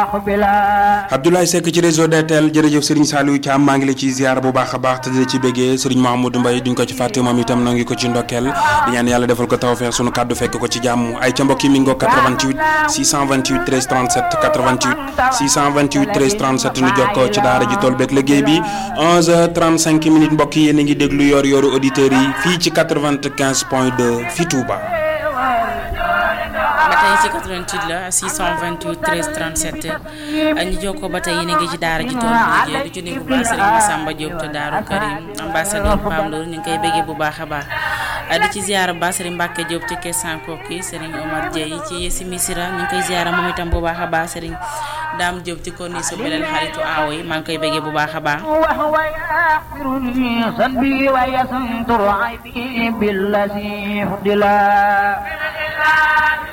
Abdoulaye Seck ci réseau DTL jërëjëf Serigne Saliou Thiam maa ngi la ci ziar bu baax a baax te di la ci béggee Serigne Mahamadou Mbaye duñ ko ci fàtte moom itam noo ngi ko ci ndokkeel di ñaan yàlla defal ko tawfeex sunu kàddu fekk ko ci jàmm ay ca mbokk yi mi ngi ko 88 628 13 37 88 628 13 37 nu jokkoo ci daara ji tool beeg liggéey bi 11h35 minutes mbokk yi yéen a ngi déglu yor yoru auditeurs yi fii ci 95 point 2 fii Touba. ba tey ci 88 la 628 13 37 ñu jokkoo ba tey yéen a ngi ci daara ji tool bi liggéey du ci nuyu bu baax Serigne Massamba Diop te Daaru Karim ambassadeur Pam Ndour ñu ngi koy béggee bu baax a baax di ci ziara bu baax Serigne Mbacke Diop ci Kessan Koki Serigne Omar Dieye ci Yesi Misira ñu ngi koy ziara moom itam bu baax a baax Serigne Dame Diop ci konni su beneen xaritu aawo yi maa ngi koy béggee bu baax a baax بالذي فضلا